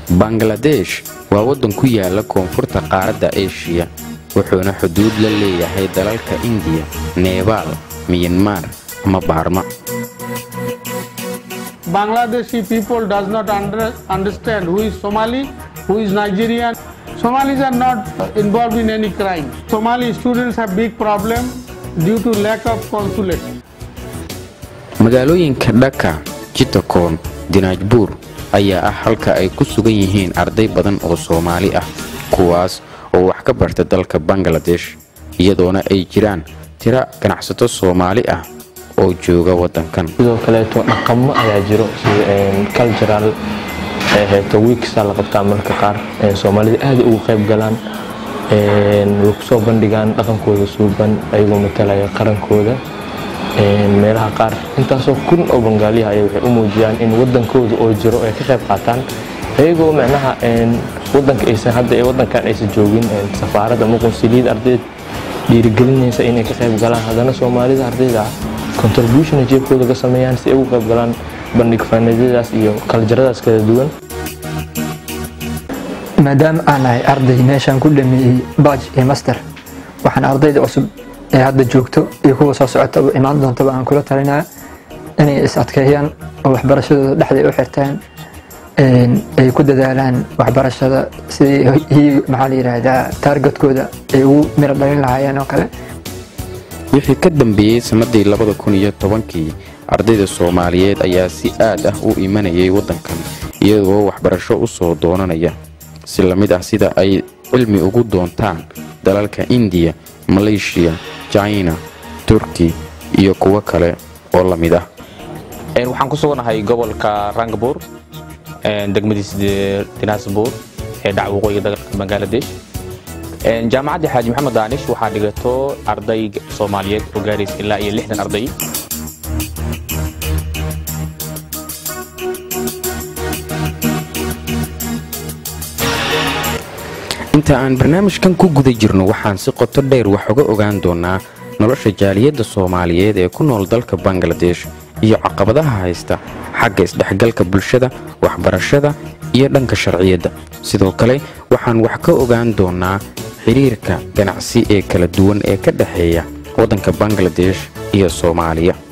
bangaladesh waa waddan ku yaala koonfurta qaaradda eshiya wuxuuna xuduud la leeyahay dalalka indiya nebaal miyanmar ama baarma Bangladeshi people does not under, understand who is Somali, who is Nigerian. Somalis are not involved in any crime. Somali students have big problem due to lack of consulate. magaalooyinka dhaka jitakoon dinaajbuur ayaa ah halka ay ku sugan yihiin arday badan oo soomaali ah kuwaas oo wax ka barta dalka bangaladesh iyadoona ay jiraan tira ganacsato soomaali ah oo jooga waddankan sidoo kaleeto dhaqamo ayaa jiro sida cultural heeto wiiksaa la qabtaa marka qaar soomaalida aada ugu qayb galaan way kusoo bandhigaan dhaqankooda suuban ayagoo matalaya qarankooda meelaha qaar intaasoo kun oo bangaaliha ay waxay u muujiyaan in wadankooda oo jiro ay ka qayb qaataan ayagoo macnaha wadanka aysan hadda wadankan aysan joogin safaarad ama qunsuliyad ardayd dhiirigelinaysa inay ka qayb galaan haddana soomaalida ardayda ah contribution ay jeebkooda ka sameeyaan si ay ugu qayb galaan bandhig faanadyadaas iyo kaljaradaas kala duwan maadaama aan nahay arday meeshaan ku dhameeyey baaj iyo master waxaan ardayda cusub ee hadda joogto iyo kuwa soo socota oo imaan doontaba aan kula talinaya inay is adkeeyaan oo waxbarashadooda dhexday u xirtaan ay ku dadaalaan waxbarashada sidii maxaa la yidhaahdaa taargetkooda ay ugu miro dhalin lahaayeen oo kale wixii ka dambeeyey sannadii labada kun iyo tobankii ardayda soomaaliyeed ayaa si aad ah u imanayay waddankan iyagoo waxbarasho u soo doonanaya si la mid ah sida ay cilmi ugu doontaan dalalka indiya maleeshiya jina turki iyo kuwo kale oo la mid ah waxaan ku suganahay gobolka rangabur degmadiisa dinaasbuur ee dhac waqooyiga dalka bangaladesh jaamacadda xaaji maxamed daanish waxaa dhigato arday soomaaliyeed oo gaaraysa ilaa iyo lixdan arday inta aan barnaamijkan ku guda jirno waxaan si qoto dheer wax uga ogaan doonaa nolosha jaaliyadda soomaaliyeed ee ku nool dalka bangaladesh iyo caqabadaha haysta xagga isdhexgalka bulshada waxbarashada iyo dhanka sharciyadda sidoo kale waxaan wax ka ogaan doonaa xiriirka ganacsi ee kala duwan ee ka dhexeeya waddanka bangaladesh iyo soomaaliya